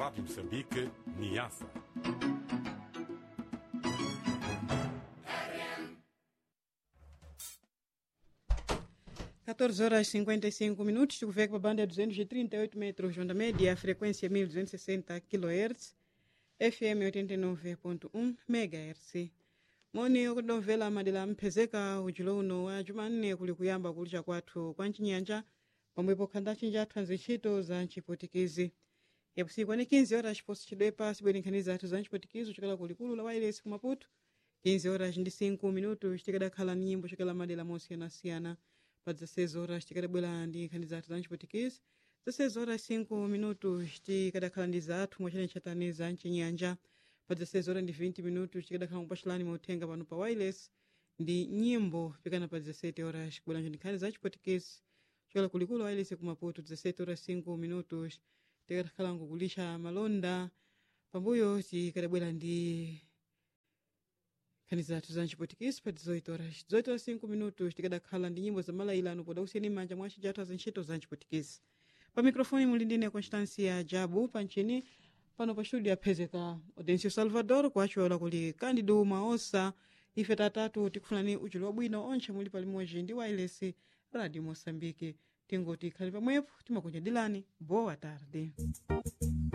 Rádio Moçambique, Niassa. Quatorze horas e 55 minutos, chuvei para a banda 238 metros, onda média, frequência 1260 kHz, FM 89.1 MHz. moni okudomvera madera mphezeka ujulo uno wa jumanne kuli kuyamba kulicha kwathu kwa mchinyanja pomwepo khanda chinja athu ntchito za mchipotikizi yapusiku ani 15 horas chiposo chidwepa sibwerenkani zathu za mchipotikizi chokela kulikulu la wailesi kumaputo 15 horas ndi 5 minutos tikadakhala ni nyimbo chokela madera mosiyanasiyana pa 16 horas tikadabwera ndi nkhani zathu za mchipotikizi 16 horas 5 minutos tikadakhala ndi zathu mwachane chatani za mchinyanja pa 16 horas ndi 20 minutos tikadakhala kupachulani mauthenga pano pa wireless ndi nyimbo pikana pa 17 horas kubweranjo ndi nkhani za chipotikezi chokela kulikulu wireless kumaputo 17 horas 5 minutos tikadakhala nkukulisha malonda pambuyo tikadabwera ndi nkhani zathu za chipotikezi pa 18 horas 18 horas 5 minutos tikadakhala ndi nyimbo za malailano poda usiyeni manja mwa cijathu za ntchito za chipotikezi pa mikrofoni muli ndine constancia jabu panchini pano pa studio aphezeka audencio salvador kuachiwala kuli candido maosa ife tatatu tikufunani uchulo wabwino onche muli palimodzi ndi wireless radio moçambique tingoti khali pamwepo timakunyadilani boa tarde